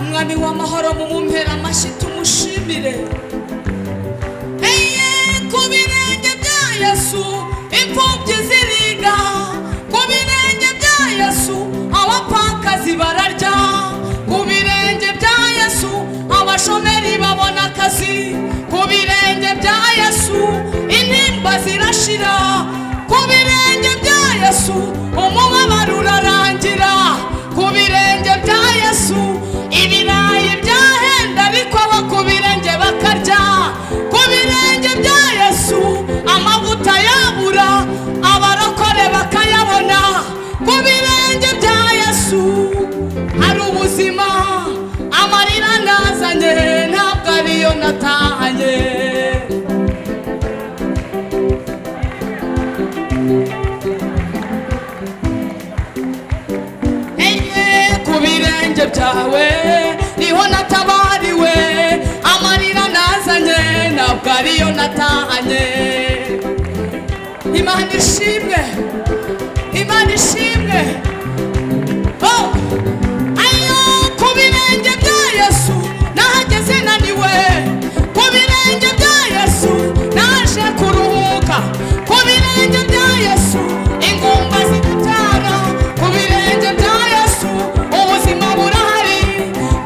umwami w'amahoro mumumpera amashyi tumushimire eye ku birenge bya yesu imfubyi ziriga ku birenge bya yesu abapfakazi bararya ku birenge bya yesu abashomeri babona akazi ku birenge bya yesu intimba zirashira ku birenge bya yesu umubabaro urarangira ku birenge bya yesu ibirayi byahenda ariko abo ku birenge bakarya ku birenge bya yesu amavuta yabura abarokore bakayabona ku birenge bya yesu hari ubuzima amarira nazanye ntabwo ariyo natahanye enye ku birenge byawe niho natabariwe amarira nazanye ntabwo ariyo natahanye imana ishimwe imana ishimwe oh! ayo ku birenge bya yesu nahageze naniwe ku birenge bya yesu naje kuruhuka ku birenge bya yesu ingumba ziratana ku birenge bya yesu ubuzima burahari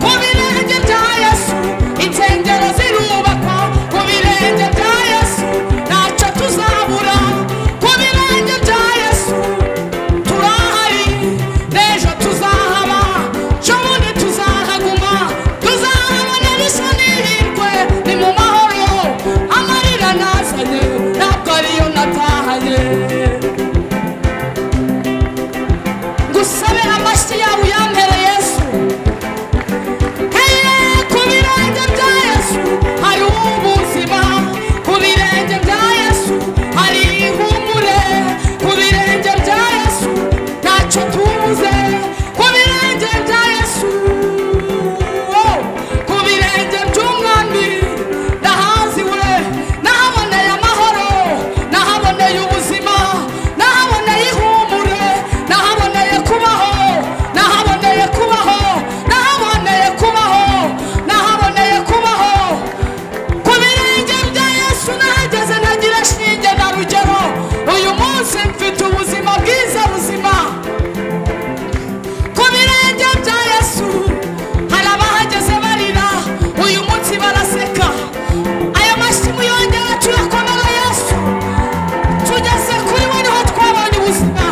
ku birenge bya yesu insengero zirubakwa ku birenge bya yesu ntacyo tuzabura ku birenge bya yesu turahari n'ejo tuzahaba ejobundi tuzahaguma tuzahabona risa n'ihirwe ni mu mahoro amarira nazanye ntabwo ariyo natahanye ngusabe amashyi yawe uyampere yesu heye ku birenge bya yesu hari ubuzima ku birenge bya yesu hari ihumure ku birenge bya yesu ntacyo tubuze ku birenge bya yesu oh, ku birenge by'umwami ndahaziwe nahaboneye amahoro nahaboneye ubuzima nahaboneye ihumure nahaboneye kubaho nahaboneye kubaho nahaboneye kubaho nahaboneye kubaho ku birenge bya yesu nahageze ntagira shinge na rugero uyu munsi mfite ubuzima bwiza buzima ku birenge bya yesu hari abahageze barira uyu munsi baraseka aya mashyi muyongere turakomera yesu tugeze kuri we niho twabonye ubuzima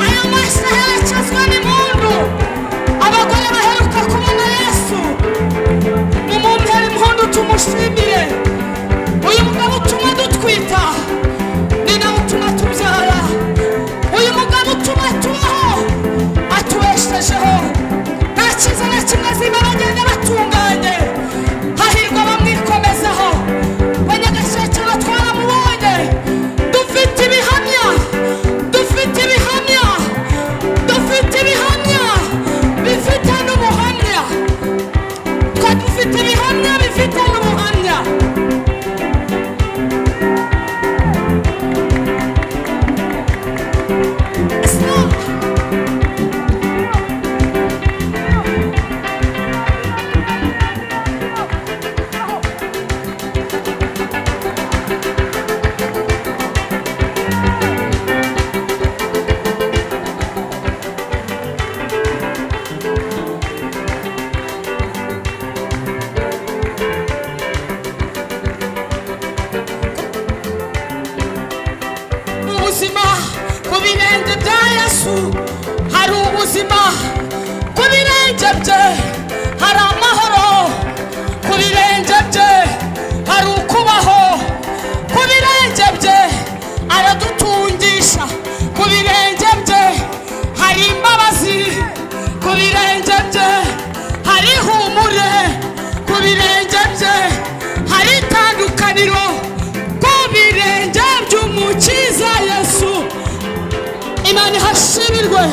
aya mashyi aherekezwa n'impundu abagore baheruka kubona yesu mumumpere impundu tumushimire uyu mugabo utuma dutwita ni nawe utuma tubyara uyu mugabo utuma tubaho atubeshejeho nta cyiza na kimwe ziba bagenda batunganye hahirwa bamwikomezaho banyagasheke batwaramubonye dufite ibihamya dufite ibihamya dufite ibihamya bifite n'ubuhamya twe dufite ibihamya bifite n'ubuhamya Stop. mu buzima ku birenge bya yesu hari ubuzima ku birenge bye hari amahoro ku birenge bye hari ukubaho ku birenge bye aradutungisha ku birenge bye hari imbabazi ku birenge bye hari ihumure ku birenge bye hari itandukaniro ku birenge by'umukiza yesu imana ihashimirwe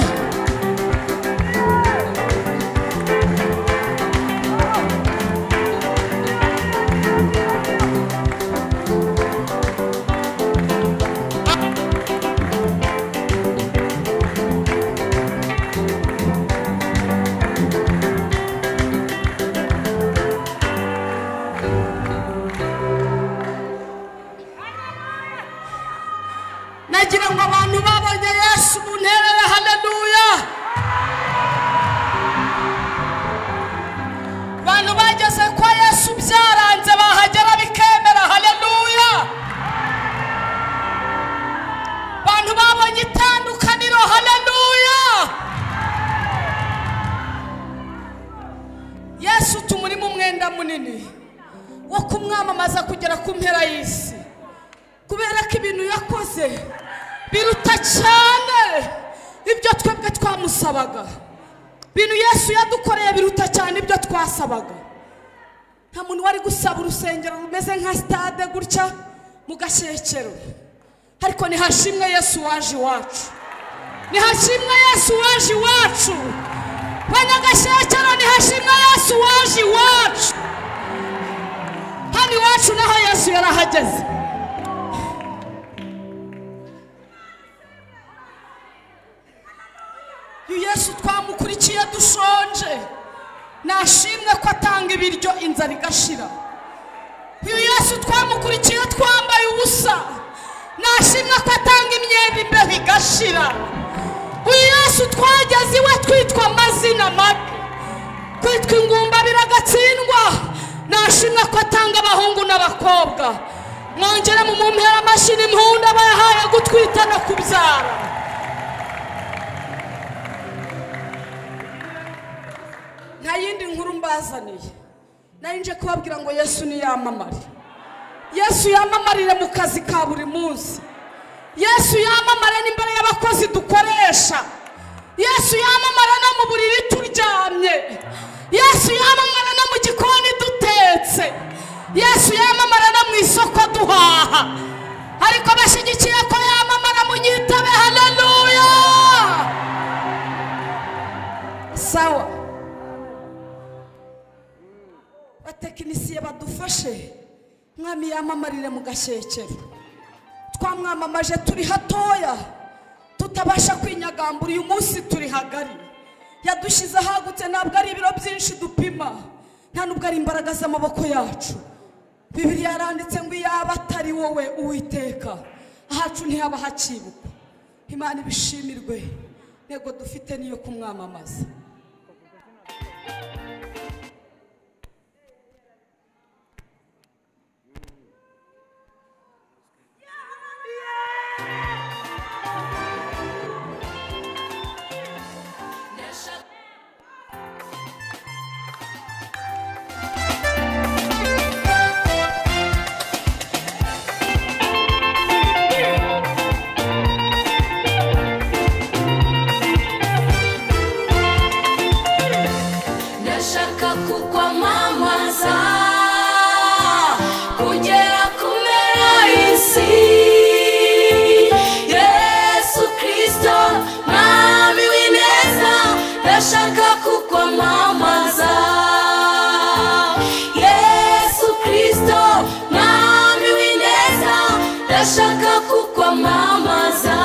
munini wo kumwamamaza kugera ku mpera y'isi kubera ko ibintu yakoze biruta cyane ibyo twebwe twamusabaga ibintu yesu yadukoreye biruta cyane ibyo twasabaga nta muntu wari gusaba urusengero rumeze nka sitade gutya mu gashyekero ariko nihashimwe yesu waje iwacu nihashimwe yesu waje iwacu banyagashyekero nihashimwe yesu waje iwacu hano iwacu naho yesu yarahageze uyu yesu twamukurikiye dushonje nashimwe ko atanga ibiryo inzara igashira uyu yesu twamukurikiye twambaye ubusa nashimwe ko atanga imyenda imbeho igashira uyu yesu twageze iwe twitwa amazina mabi kwitwa ingumba biragatsindwa nashimwe ko atanga abahungu n'abakobwa mwongere mu mumpera amashyi n'impundu aba yahaye gutwita no kubyara nta yindi nkuru mbazaniye nari nje kubabwira ngo yesu niyamamare yesu yamamarire mu kazi ka buri munsi yesu yamamare n'imbere y'abakozi dukoresha yesu yamamare no mu buriri turyamye yesu yamamare no mu gikoni dutetse yesu yamamare no mu isoko duhaha ariko bashyigikiye ko yamamara munyitabe haleluya sawa batekinisiye badufashe mwami yamamarire mu gashyekero twamwamamaje turi hatoya tutabasha kwinyagambura uyu munsi turi hagari yadushyize ahagutse ntabwo ari ibiro byinshi dupima nta nubwo ari imbaraga z'amaboko yacu bibiri yaranditse ngo iyaba atari wowe uwiteka ahacu ntihaba hakibukwa imana ibishimirwe intego dufite niyo kumwamamaza ndashaka kukwamamaza kugera ku mpera y'isi yesu kirisito mwami w'ineza ndashaka kukwamamaza yesu kirisito mwami w'ineza ndashaka kukwamamaza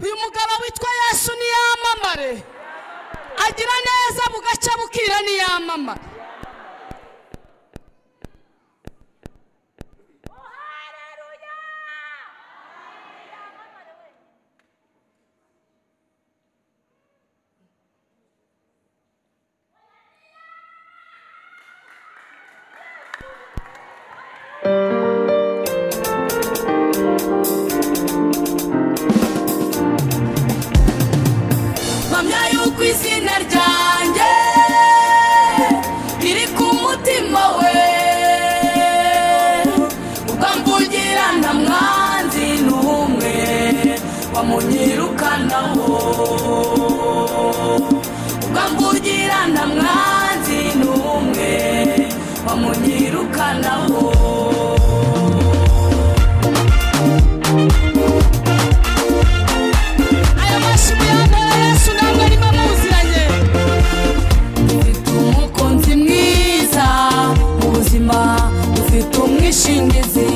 uyu mugabo witwa yesu niyamamare agira neza bugacya bukira niyamamare mpamya yuko izina ryanjye riri ku mutima we ubwo mvugira nta mwanzi n'umwe wamunyirukanaho ubwo mvugira nta mwanzi n'umwe wamunyirukanaho aya mashyi ya yesu ntabwo arimo amuziranye dufite umukunzi mwiza mu buzima dufite umwishingizi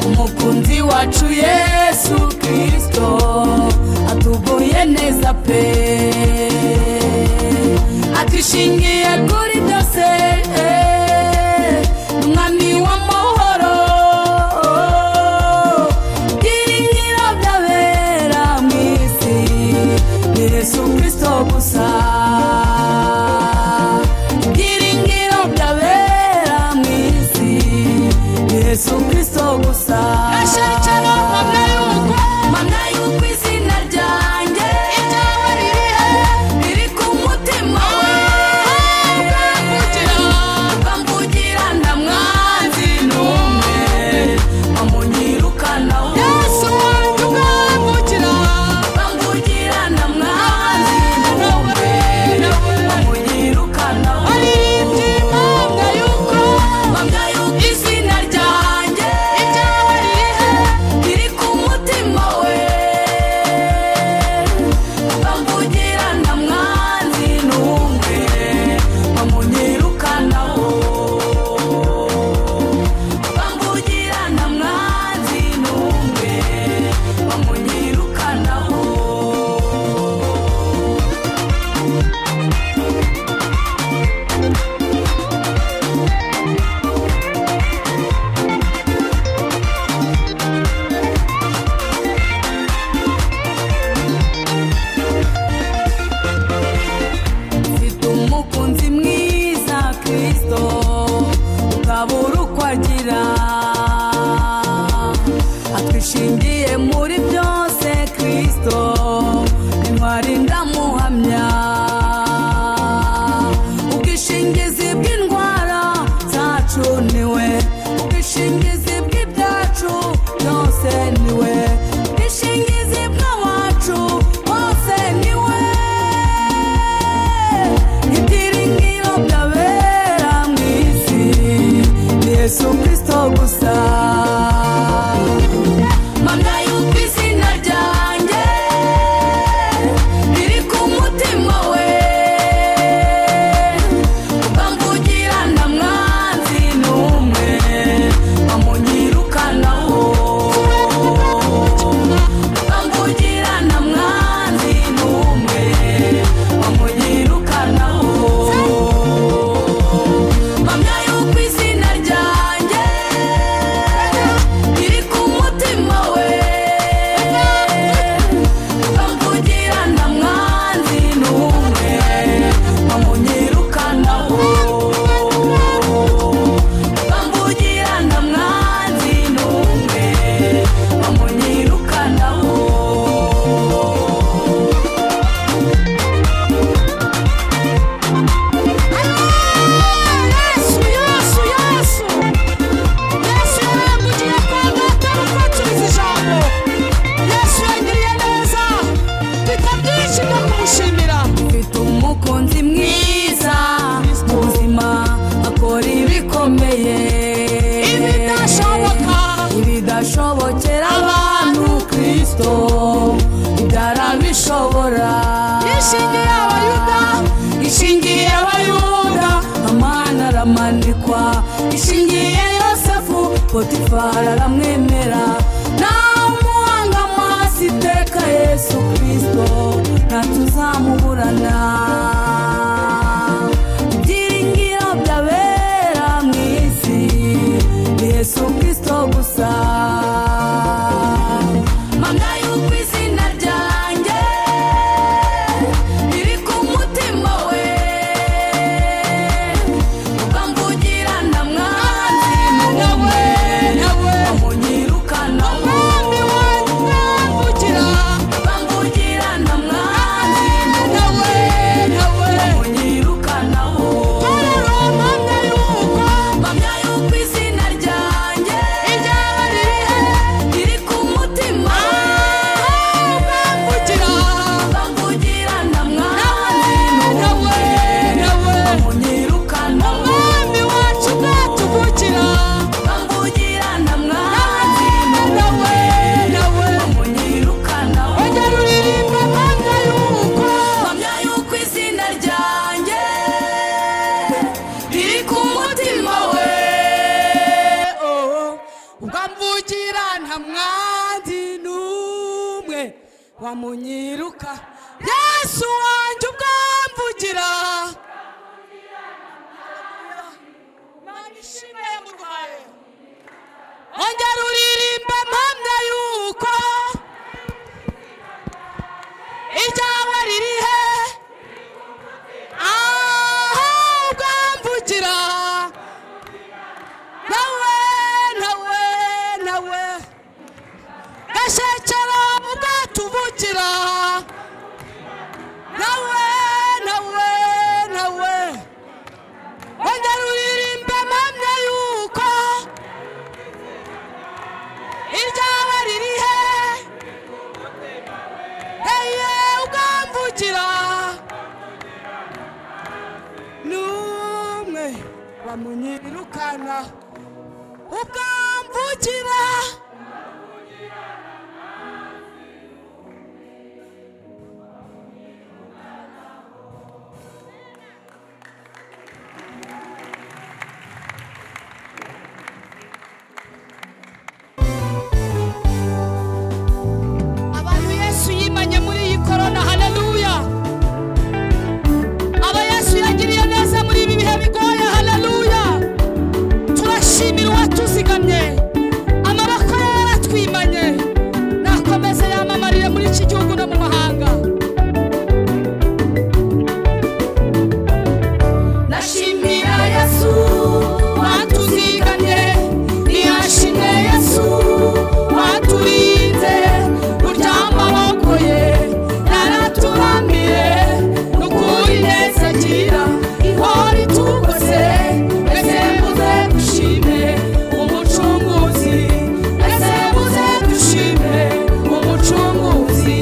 umukunzi wacu yesu kirisito atuguye neza pe adushingiye kuri byose eh, umwami w'amahoro byiringiro by'abera mu isi ni yesu kirisito gusa byiringiro by'abera mu isi ni yesu kirisito gusa Gashyakiro, mpamya yuko- mpamya yuko izina ryanjye ibyawe ririhe riri ku mutima we bambugira nta mwanzi n'umwe bamunyirukanaho yesu wanjye ubwambukira bambugira nta mwanzi n'umwe bamunyirukanaho aririmbye impamya yuko bamwe yuko izina ryanjye ibyawe ririhe riri ku mutima we bambugira nta mwanzi n'umwe bamunyirukanaho bambugira nta mwanzi n'umwe bamunyirukanaho mfite umukunzi mwiza kirisito ukabura uko agira atwishingiye muri byose kirisito intwari ndamuhamya ubwishingizi bw'indwara zacu niwe ubwishingizi bw'ibyacu byose niwe ubwishingizi bw'abacu bose niwe ibyiringiro byabera mu isi ni yesu kirisito gusa mpamya yuko izina ryanjye riri ku mutima we bamvugira nta mwanzi n'umwe bamunyirukanaho bamvugira nta mwanzi n'umwe bamunyirukanaho mpamya yuko izina ryanjye riri ku mutima we bamvugira nta mwanzi n'umwe bamunyirukanaho bamvugira nta mwanzi n'umwe bamunyirukanaho yesu yesu yesu yesu yarangugiye kwa data gufacuriza ijambo yesu yagiriye neza mfite byinshi byo kumushimira mfite umukunzi mwiza mu buzima akora ibikomeye Ibidashoboka. ibidashobokera abantu kirisito ibyara bishobora Yishingiye Abayuda. ishingiye abayuda amana aramanikwa ishingiye yosefu potifari aramwemera nta muhanga mu duhorana ibyiringiro by'abera mu isi ni yesu kirisito gusa mpamya yuko izina ryanjye riri ku mutima we ukamvugira na mwanzi n'umwe bamunyirukana umwami wanjye mvugira ukamvugira na mwanzi nawe n'umwe nawe bamunyirukanaho korora mpamya yuko mpamya yuko izina ryanjye ryaba ririhe riri ku mutima we mvugira bamugira na nawe mwanzi n'umwe nawe bamunyirukanaho umwami wacu bwatuvukira bamugira na mwanzi n'umwe nawe bamunyirukanaho ujya ruririmba mpamya yuko mpamya yuko izina ryanjye riri ku mutima we ukamvugira nta mwanzi n'umwe wamunyiruka yesu wanjye ubwamvugira Mana ishimwe yamuhaye. ongera uririmbe mpamya yuko iryawe ririhe aho ubwamvugira nawe nawe nawe gashekera ubwatuvukira nawe nawe nawe ongera uririmbe mpamya yuko iryawe ririhe eye ubwamvugira n'umwe bamunyirukana ubwamvugira abantu yesu yimanye muri iyi korona haleluya aba yesu yagiriye neza muri ibi bihe bigoye haleluya turashimira uwatuzigamye amaboko ye yaratwimanye nakomeze yamamarire muri iki gihugu no mu mahanga nashimira yesu watuzigamye ntihashime yesu waturinze burya amaboko ye naraturamire n'ukuri neza agira ihora itugose ese muze dushime umucunguzi ese muze dushime umucunguzi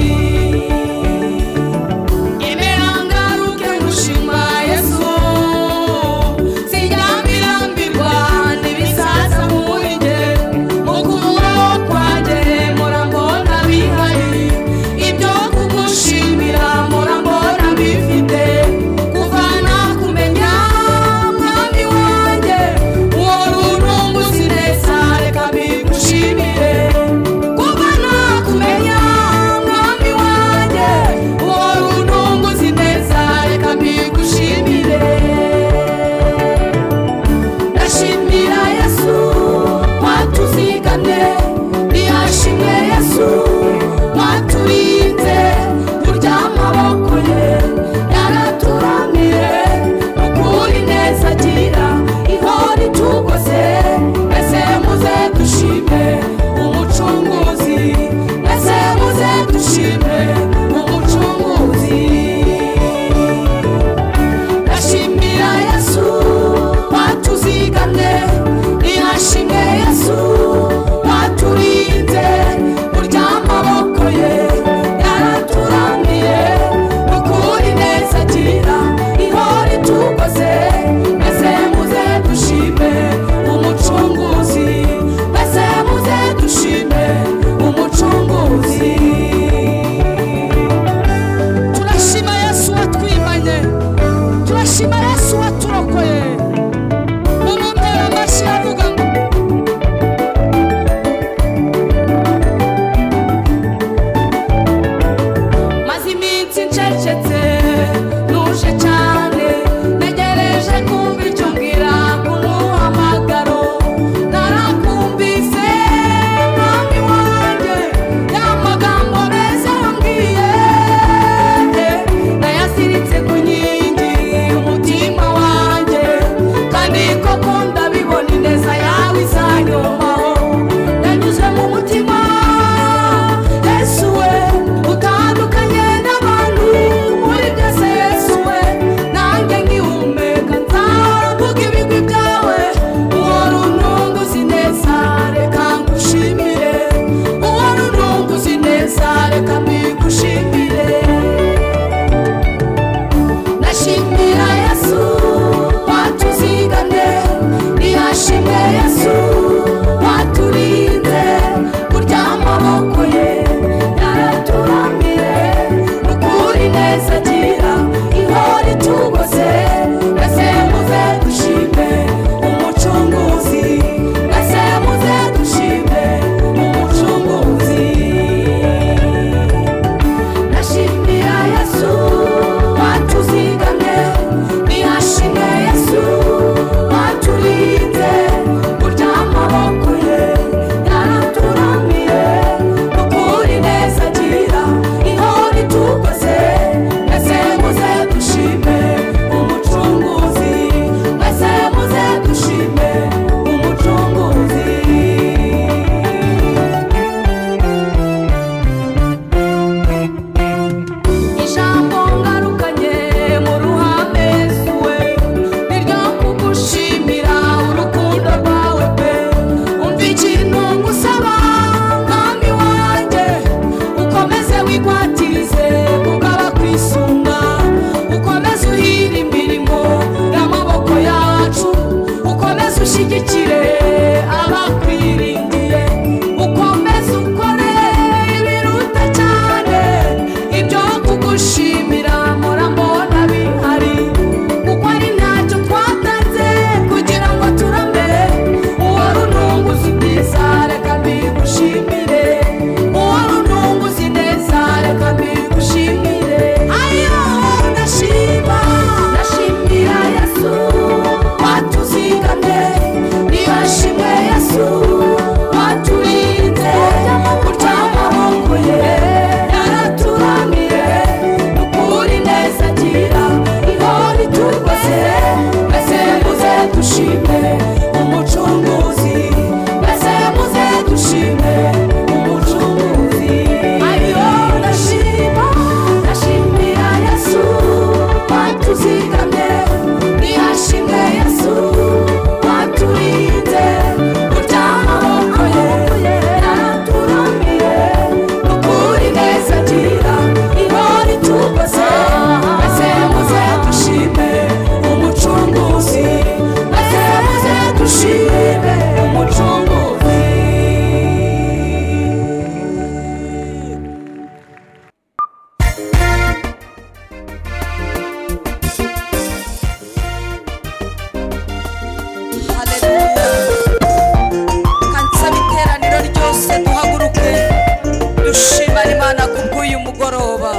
imana kubw'uyu mugoroba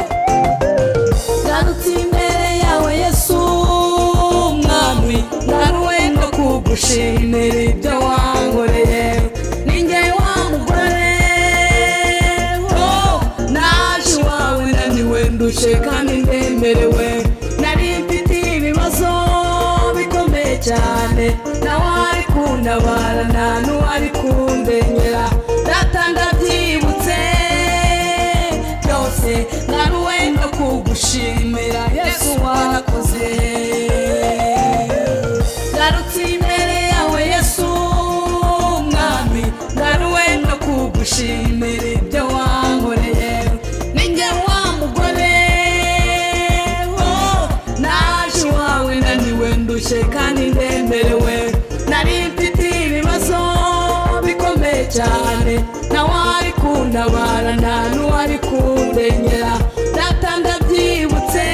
ngarutse imbere yawe yesu mwami naruwe no kugushimira ibyo wankoreye ninjye wa mugore oh, naje iwawe naniwe ndushye kandi ndemerewe nari mfite ibibazo bikomeye cyane nawe ari kuntabara nta n'uwari kundenyera datanga byibutse byose naruwe no kugushimira yesu warakoze ngarutse imbere yawe yesu mwami naruwe no kugushimira ibyo wankoreye ninjye wa mugore oh, naje iwawe naniwe ndushye kandi ndemerewe nari mfite ibibazo bikomeye cyane nawe ari kuntabara nta n'uwari kundenyera datanga byibutse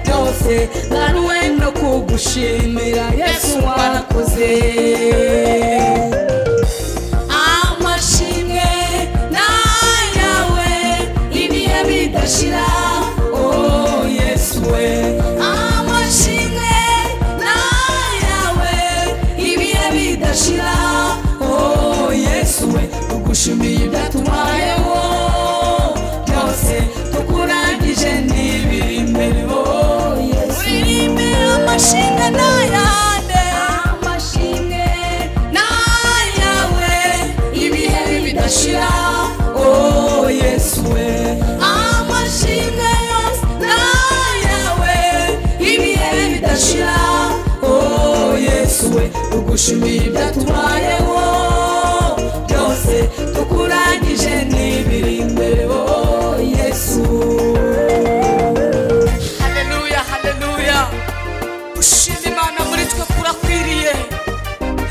byose nanuwe no kugushimira yesu warakoze amashimwe n'ayawe ibihe bidashira oh yesu we amashimwe n'ayawe ibihe bidashira oh yesu we tugushimiye ibyatubayeho byose tukurangije n'ibiri imbere oh yesu biri imbere amashimwe n'ayande amashimwe n'ayawe ibihe bidashira oh yesu we amashimwe yose n'ayawe ibihe bidashira oh yesu we tugushimiye ibyatubayeho byose tukurangije n'ibiri imbere oh yesu haleluya haleluya ushima imana muri twe kurakwiriye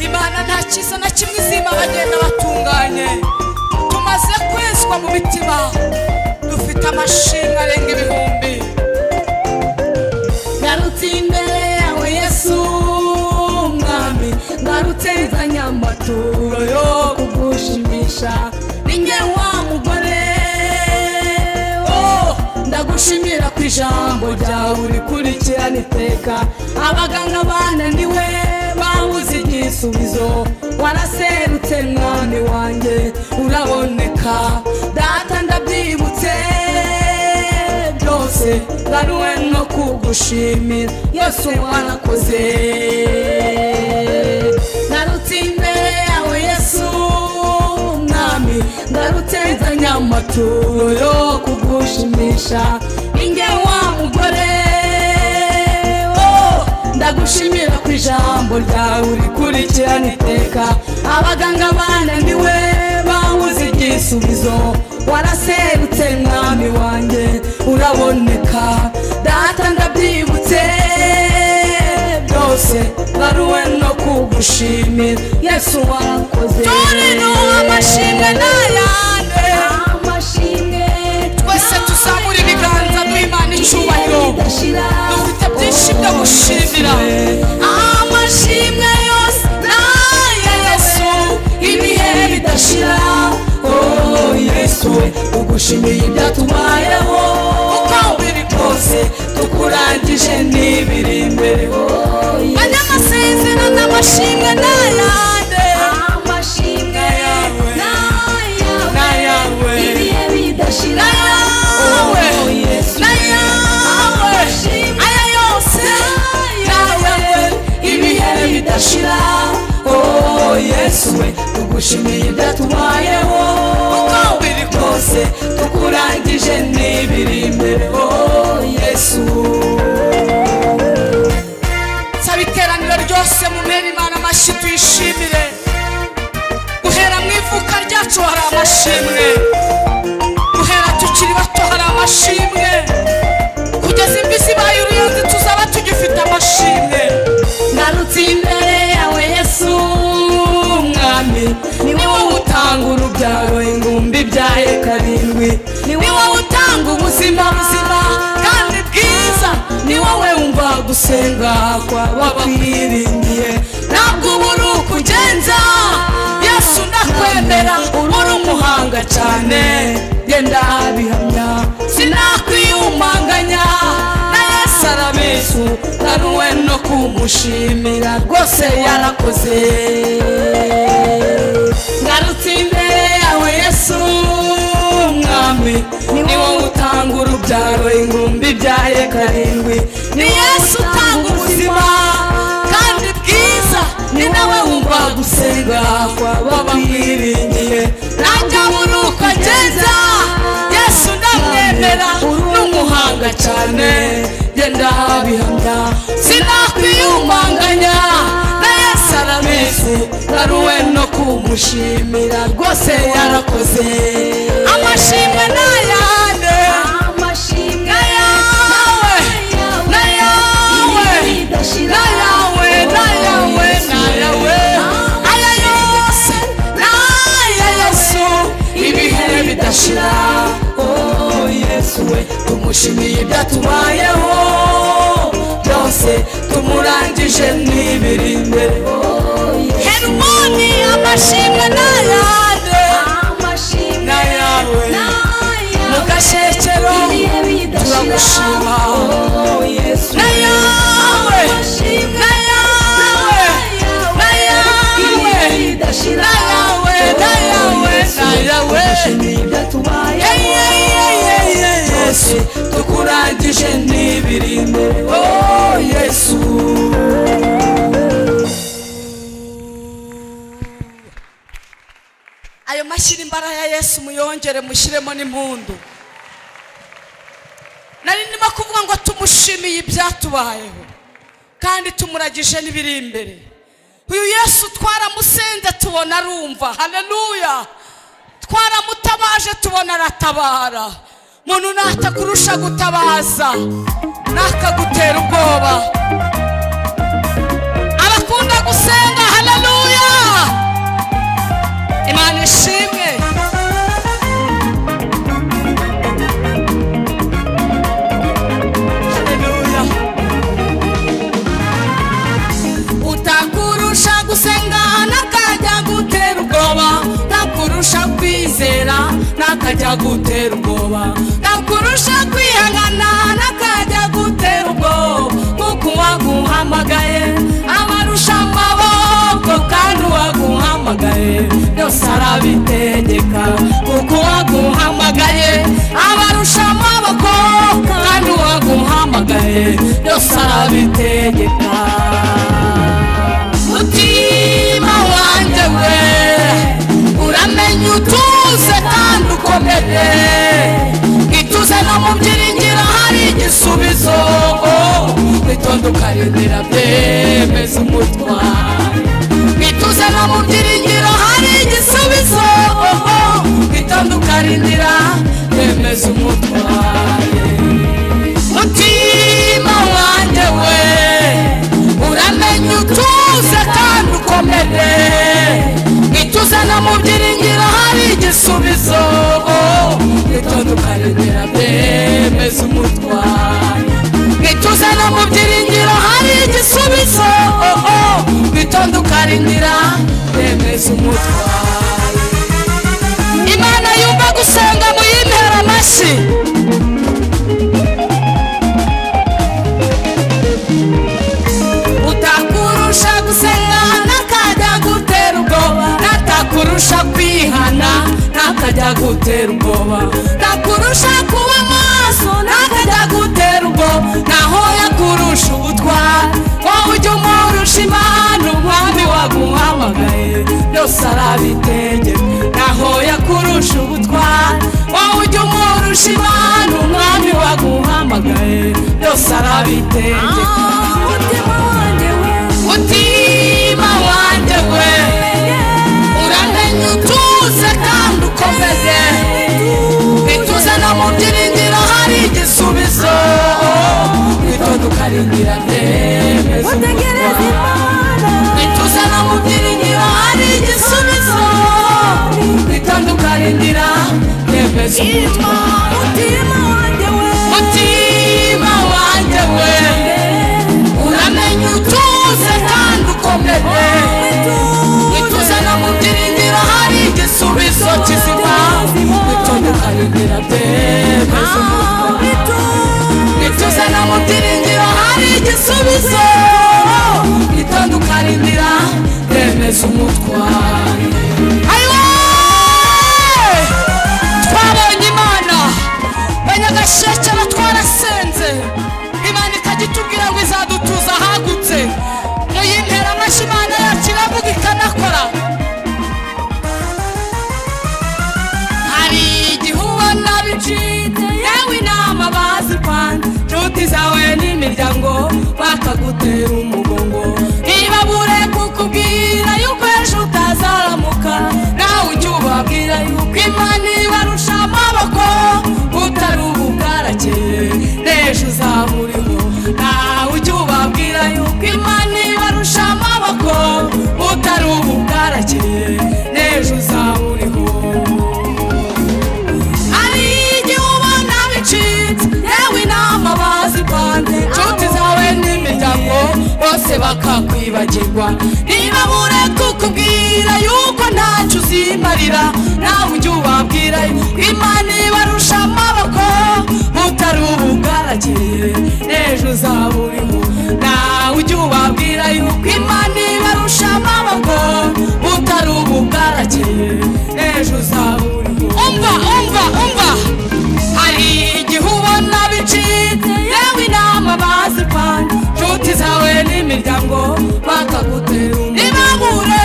imana nta cyiza na kimwe izima bagenda batunganye tumaze kwezwa mu mitima dufite amashimwe arenga ibihumbi ngarutse imbere yawe yesu mwami ngarutse nzanye amaturo yo kugushimisha ninjye wa mugore oh, ndagushimira ku ijambo ryawe urikurikirana iteka abaganga bananiwe babuze igisubizo waraserutse mwami wanjye uraboneka data ndabyibutse byose ngaruwe no kugushimira yesu warakoze ngarutse imbere yawe yesu mwami ngarutse nzanye amaturo yo kugushimisha ninjye wa mugore oh, ndagushimira ku ijambo ryawe urikurikirana iteka abaganga bananiwe babuze igisubizo waraserutse mwami wanjye uraboneka data ndabyibutse byose baruwe no kugushimira yesu wakoze Turinuha amashimwe n'ayande. amashimwe twese tuzamura ibiganza duhimana icyubahiro dufite byinshi byo gushimira amashimwe yose n'aya yesu ibihe bidashira oh yesu we ugushimiye ibyatubayeho uko biri kose tukurangije n'ibiri imbere oh yesu abanyamasezerano amashimwe n'ayande amashimwe Nayawe. n'ayawe Nayawe. ibihe bidashira Nayawe. oh yesu Nayawe. amashimwe aya yose nawe ibihe bidashira oh yesu we tugushimiye ibyatubayeho uko biri kose tukurangije n'ibiri imbere oh yesu nsaba iteraniro ryose mumere imana amashyi tuyishimire guhera mu ivuka ryacu hari amashimwe guhera tukiri bato hari amashimwe kugeza imvi zibaye uruyenzi tuzaba tugifite amashimwe ngarutse imbere yawe yesu mwami ni wowe utanga urubyaro ingumbi ibyaye karindwi ni wowe utanga ubuzima buzima kandi bwiza ni wowe wumva gusenga kwaba kwiringiye ntabwo uba uri ukugenza yesu ndakwemera uri umuhanga cyane genda kumushimira rwose yarakoze ngarutse imbere yawe yesu mwami ni wowe utanga urubyaro ingumbi ibyaye karindwi ni yesu utanga ubuzima kandi bwiza ni nawe wumva gusenga kwaba bamwiringiye nanjye abura uko agenda yesu ndamwemera n'umuhanga cyane genda bihamya sinakwiyumanganya na yesu arabizi ngaruwe no kumushimira rwose yarakoze amashimwe n'ayande amashimwe na yawe na yawe na yawe na yawe na yawe aya yose n'aya yesu ibihe bidashira oh yesu we tumushimiye ibyatubayeho byose tumurangije n'ibiri imbere herumoni amashimwe n'ayande amashimwe na yawe mu gashyekero turagushima na yawe na yawe na yawe na yawe na yawe na yawe Ye- ye- ye- ye- ye- yesu tukurangije n'ibirimo oh yesu ayo mashyira imbaraga ya yesu muyongere mushyiremo n'impundu nari ndimo kuvuga ngo tumushimiye ibyatubayeho kandi tumuragije n'ibiri imbere uyu yesu twaramusenze tubona arumva haleluya twaramutabaje tubona aratabara umuntu natakurusha gutabaza ntakagutera ubwoba abakunda gusenga haleluya imana ishimwe Haleluya. utakurusha gusenga n'akajya gutera ubwoba ntakurusha kwizera n'akajya gutera ubwoba ntakurusha kwihangana n'akajya gutera ubwoba kuko uwaguhamagaye abarusha amaboko kandi uwaguhamagaye byose arabitegeka kuko uwaguhamagaye abarusha amaboko kandi uwaguhamagaye byose arabitegeka mutima wanjye we uramenya utuze kandi ukomeye ituze no mu byiringiro hari igisubizo witonda ukarindira byemeza umutwaro ituze no mu byiringiro hari igisubizo witonda ukarindira byemeza umutwaro mutima wanjye we uramenya utuze kandi ukomere ituze no mu byiringiro hari igisubizo itandukanira bemeza umutwaro ituze no mu byiringiro hari igisubizo itandukanira bemeza umutwaro imana yumva gusenga muyimpera amashyi utakurusha gusenga ntakajya gutera ubwoba natakurusha kwihana ntakajya gutera ubwoba ntakurusha kuba maso ntakajya gutera ubwoba naho yakurusha ubutwari wowe ujya umurusha imana umwami waguhamagaye byose arabitegeka naho yakurusha ubutwari wowe ujya umurusha imana umwami waguhamagaye byose arabitegeka umutima wanjye we mutima wanjye we uramenya utuze kandi ukomeze ituze no mu byiringiro hari igisubizo witonda ukarindira byemeza utegereze umutwaro imana ituze no mu byiringiro hari igisubizo witonda ukarindira byemeza umutwaro umutima wanjye we mutima wanjye we uramenya utuze kandi ukomeye ituze no mu byiringiro hari igisubizo kizima witonde ukarindira byemeza umutwe ituze no mu byiringiro hari igisubizo yesu umutware ayiwe twabonye imana banyagasheke twarasenze imana ikagitubwira ngo izadutuza ahagutse mu yintera amashyi imana yacu iravuga ikanakora hari igihe ubona bicitse yewe inama bazipanze inshuti zawe n'imiryango bakagutera umugongo ntibabure kukubwira yuko ejo utazaramuka nawe ujye ubabwira yuko imana ibarusha amaboko utari ubu bwarakeye n'ejo uzaburiho nawe ujye ubabwira yuko imana ibarusha amaboko utari ubu bwarakeye n'ejo uzaburiho hari igihe ubona bicitse yewe inama bazipanze inshuti zawe n'imiryango bose bakakwibagirwa ntibabure kukubwira yuko ntacyo uzimarira nawe ujye ubabwira yuko imana ibarusha amaboko utari ubu bwarakeye n'ejo uzaburiho nawe ujye ubabwira yuko imana ibarusha amaboko utari ubu bwarakeye n'ejo uzaburiho umva umva umva hari igihe ubona bicitse yewe inama bazipanze inshuti zawe n'imiryango bakagutera ntibabure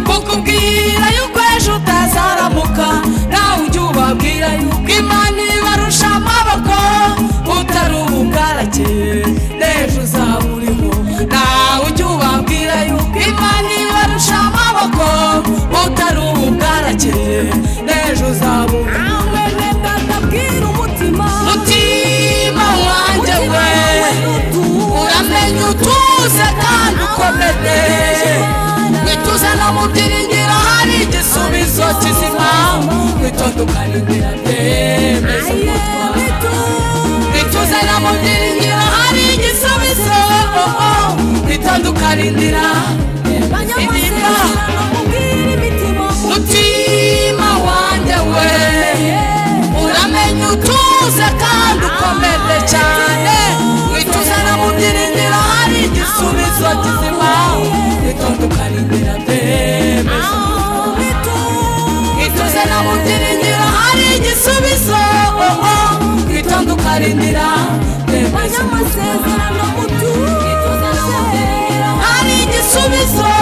kukubwira yuko ejo utazaramuka nawe ujye ubabwira yuko imana ibarusha amaboko utari ubu bwarakeye n'ejo uzaburiho nawe ujye ubabwira yuko imana ibarusha amaboko utari ubu bwarakeye n'ejo uzaburiho nawe reka ndabwira umutima mutima wanjye we uramenye utuze kandi ukomete wituze no mu byiringiro hari igisubizo kizima witondukane inzira byemeza wituze no mu byiringiro hari igisubizo witondukane inzira banyamasezerano mubwire imitima mutima wanjye we uramenye utuze kandi ukomeye cyane wituze no mu byiringiro hari igisubizo kizima witondukana inzira byemeza wituze no mu byiringiro hari igisubizo witondukana inzira byemeza banyamasezerano mutuze hari igisubizo